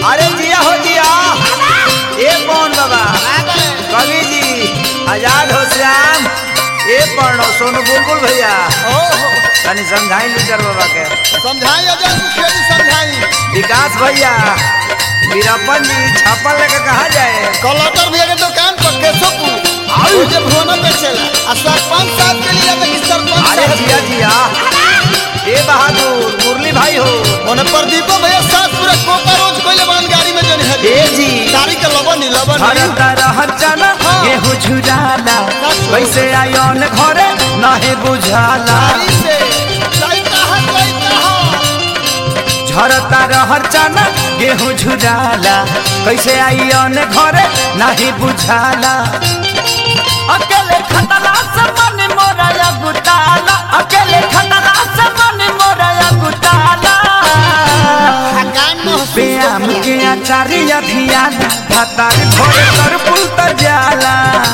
अरे जिया हो जिया ए कौन बाबा कवि जी आजाद हो श्याम ए पढ़ो सोनू बुलबुल भैया ओहो तनी समझाई लीडर बाबा के समझाई अजय मुखिया जी समझाई विकास भैया वीरप्पन जी छापा लेके कहा जाए कलटर भैया के दुकान पर केशवपुर और जे भुवना बेचेला आ सरपंच साहब के लिए तो सरपंच अरे साहब जिया जिया ए बहादुर मुरली भाई हो ओने प्रदीपो भैया साथ पूरा कोका रोज कोइले बान गाड़ी में जने है ए जी गाड़ी के लबन ही लबन ही हरता रहचन गेहूं झुराला कैसे आयोन घरे नाहे बुझाला गाड़ी से लइका है लइका है झरता रहर चना गेहूं झुराला कैसे आइयन घरे नाही बुझाला अकेले खतला से मन मोरा या गुटाला अकेले खतला से मन मोरा या गुटाला गान में व्यायाम के आचार्य धियान भातार भोरे कर पुल त जाला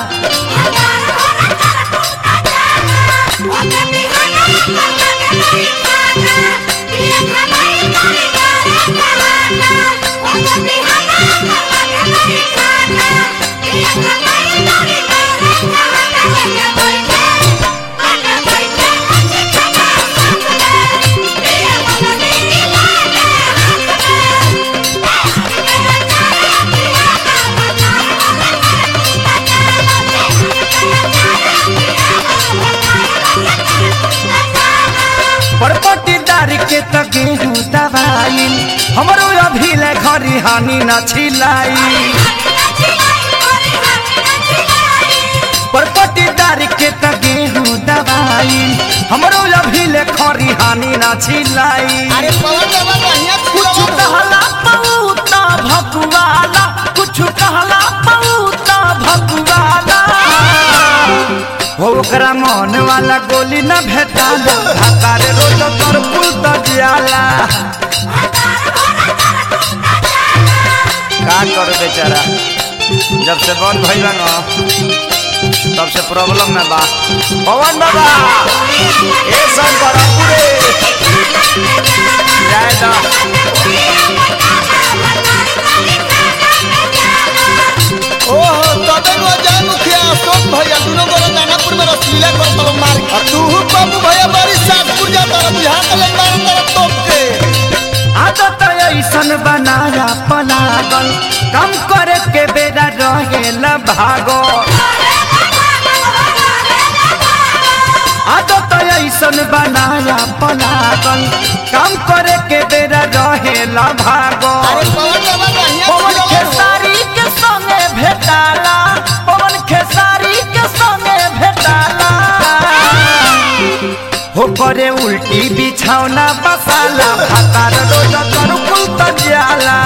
परपटीदार के त गेहूं दवाई हमरो अभी ले घरी हानि न छिलाई परपटीदार के त गेहूं दवाई हमरो अभी ले खरी हानि न छिलाई अरे पवन बाबा बढ़िया कुछ कहला पऊता भकुआला कुछ कहला पऊता भकुआला हो ओकरा मन वाला गोली न भेटाला भातारे रोज तोर पुल त जियाला का कर बेचारा जब से बंद भइल बा न तब से प्रॉब्लम में बा पवन बाबा ए सब बड़ा पूरे जय दा ओहो तबे गो जय मुखिया अशोक भैया दुनो गोरा दानापुर में रसलीला कर तब मार आ तू बाबू भैया बड़ी सासपुर जा तर बिहार के ले मार तर तोप के आदत ऐसन बनाया पलागल कम करे के बेरा रहेला भागो आदत ऐसन बनाया पलागल कम करे के बेरा रहेला भागो अरे पवन बाबा बढ़िया पवन खिलौना हो। खेसारी के संगे भेटाला पवन खेसारी के संगे भेटाला हो करे उल्टी बिछौना बसाला भातार रोज कर कुल त जाला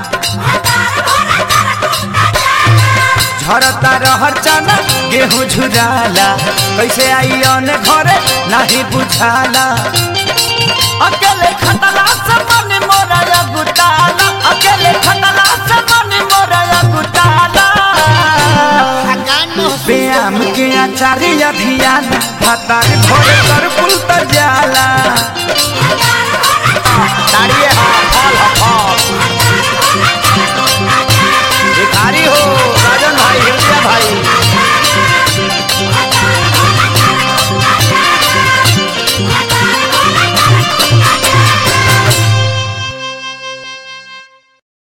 झरता रहर चना गेहूं झुराला कैसे आइयन घरे नाही बुझाला अकेले खतला से मन मोरा या गुटाला अकेले खतला से मन मोरा या गुटाला आ गान में व्यायाम के आचार्य धियान भातार भोरे कर पुल त जाला